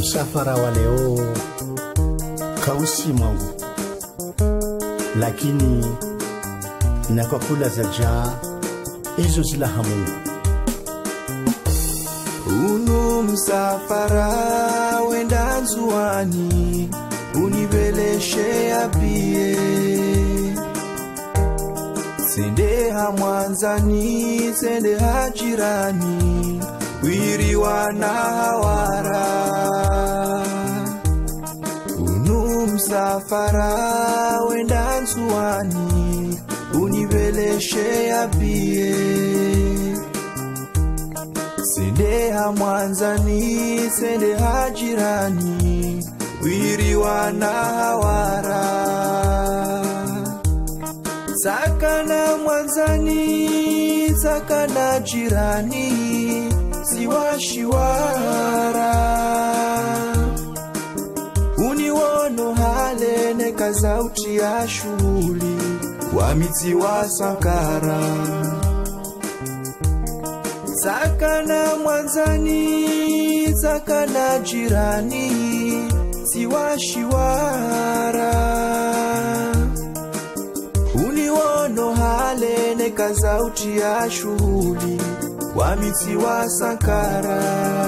msafara wa leo kausi mwangu, lakini na kwa kula za jaa hizo zilaha Mungu. Unu msafara wenda nzuani, unibeleshe apie sende ha mwanzani, sende ha jirani, wiriwa na hawara unu msafara wenda nzuani, unibeleshe apie sende ha mwanzani sende ha jirani wiriwa na hawara sakana mwanzani sakana jirani siwashiwara uniwono halene kazauti ya shughuli wamitsi wa sankara sakana mwanzani sakana jirani siwashiwara uniwono halene kazauti ya shughuli wamitsi wa sankara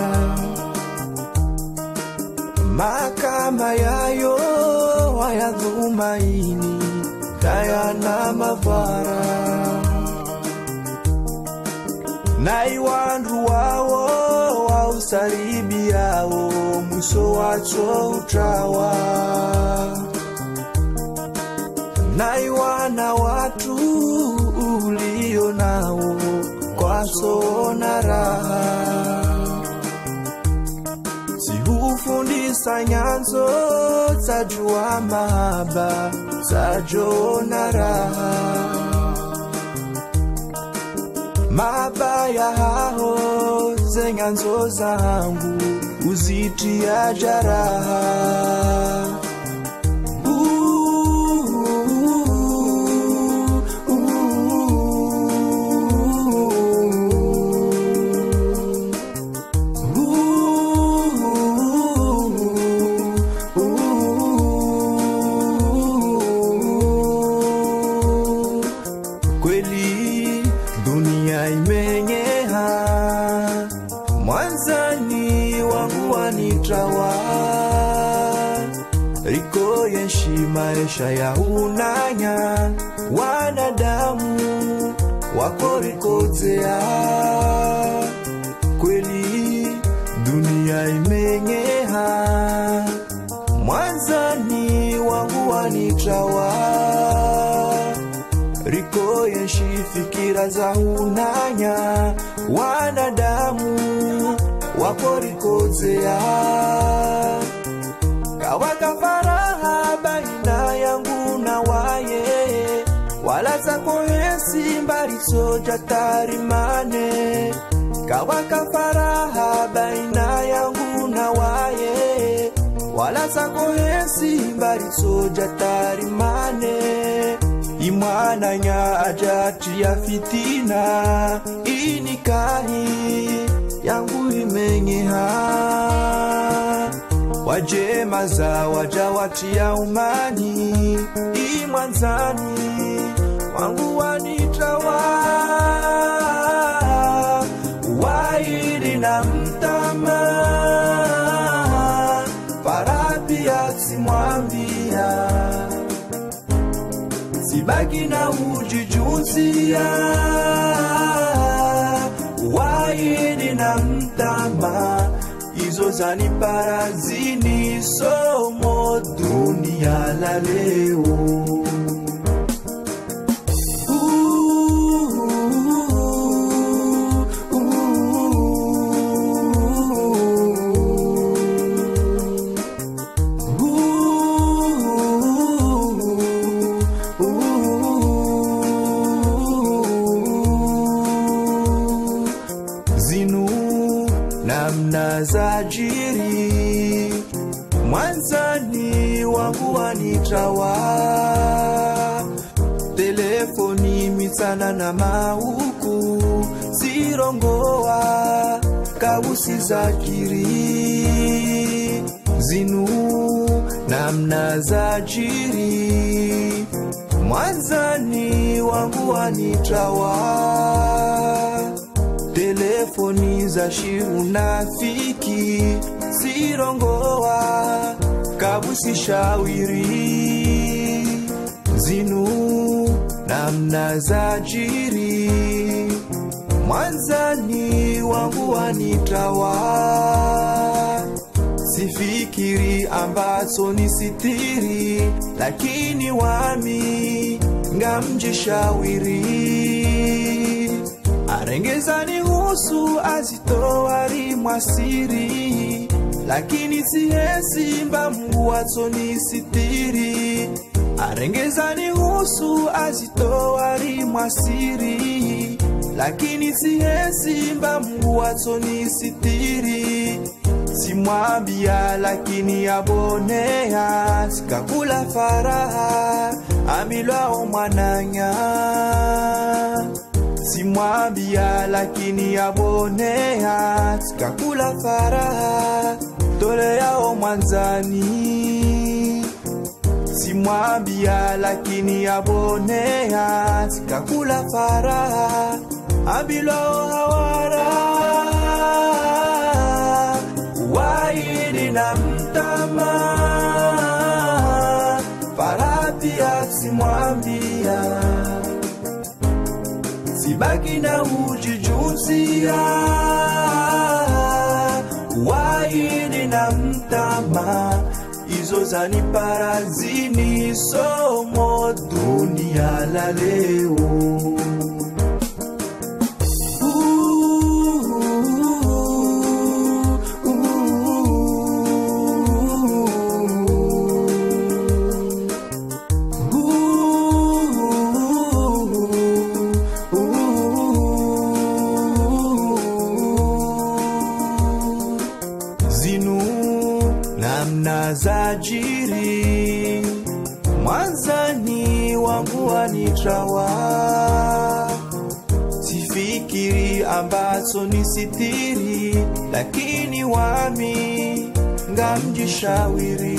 makama yayo wayadhumaini dayana mavara nai wandu wawo wausaribi yawo mwiso wacho utawa nai wana watu ulio nawo kwasoona raha zihufundisa nyanzo zajua mahaba zajoona raha mabaya haho zenyanzo zangu uzitia jaraha kweli dunia imenyeha mwanzani wangu wanitawa riko yenshi maisha ya unanya wanadamu wako rikodzea kweli dunia imenyeha mwanzani wangu wanitawa riko yenshi fikira za unanya wanadamu wako rikodzea kawaka faraha baina yangu na waye wala zako hesi mbalisoja tarimane kawaka faraha baina yangu na waye wala zako hesi mbalisoja tarimane imwananya ajati ya fitina inikahi yangu imenyeha wajema za waja watia umani imwanzani wangu wanitawa waili na mtama farapia simwambia sibaki na ujijuzia waini na mtama hizo zaniparazini somo dunia la leo zinu namna za jiri mwanzani wangu wanitawa telefoni mitsana na mauku zirongowa kausi za kiri zinu namna za jiri mwanzani wangu wanitawa telefoni za shiunafiki zirongowa kabusishawiri zinu namna za jiri mwanzani wangu wanitawa sifikiri ambazo ni sitiri lakini wami ngamjishawiri arengezani husu azitowari mwasiri lakini sihesimba mungu watsoni sitiri arengezani husu azitowari mwasiri lakini sihesimba mungu watsoni sitiri simwambia lakini abonea sikakula faraha amilwao mwananya simwambia lakini abonea sikakula faraha toleyao mwanzani simwambia lakini abonea sikakula faraha abilwao hawara waini na mtama farapia simwambia sibaki na ujijuzia waini na mtama izo zaniparazini somo dunia la leo zinu namna za jiri mwanzani wangu wanitawa sifikiri ambazo ni sitiri lakini wami ngamjishawiri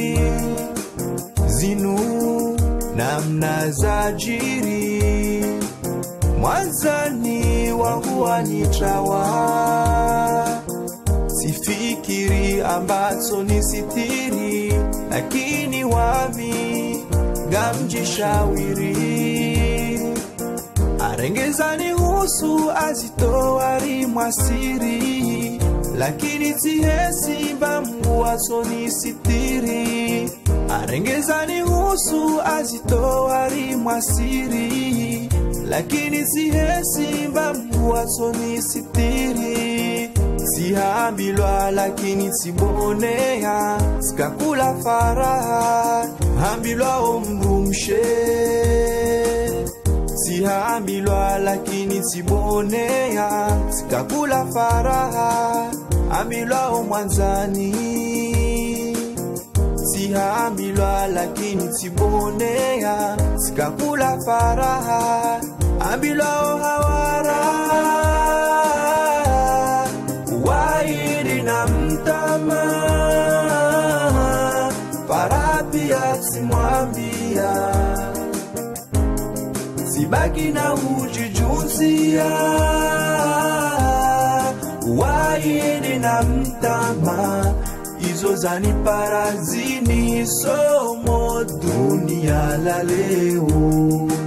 zinu namna za jiri mwanzani wangu wanitawa sifikiri ambazo ni sitiri lakini wami ngamjishawiri arengezani husu azitowari mwasiri lakini zihesimba mungu wasoni sitiri arengezani husu azitowari mwasiri lakini zihesimba mungu wasoni sitiri sihambilwa lakini sibonea sikakula faraha hambilwa mrumshe sihambilwa lakini sibonea sikakula faraha hambilwa mwanzani sihambilwa lakini sibonea sikakula faraha hambilwa hawara wairi na mtama parapia simwambia sibaki na ujijuzia wairi na mtama izo zaniparazini somo dunia la leo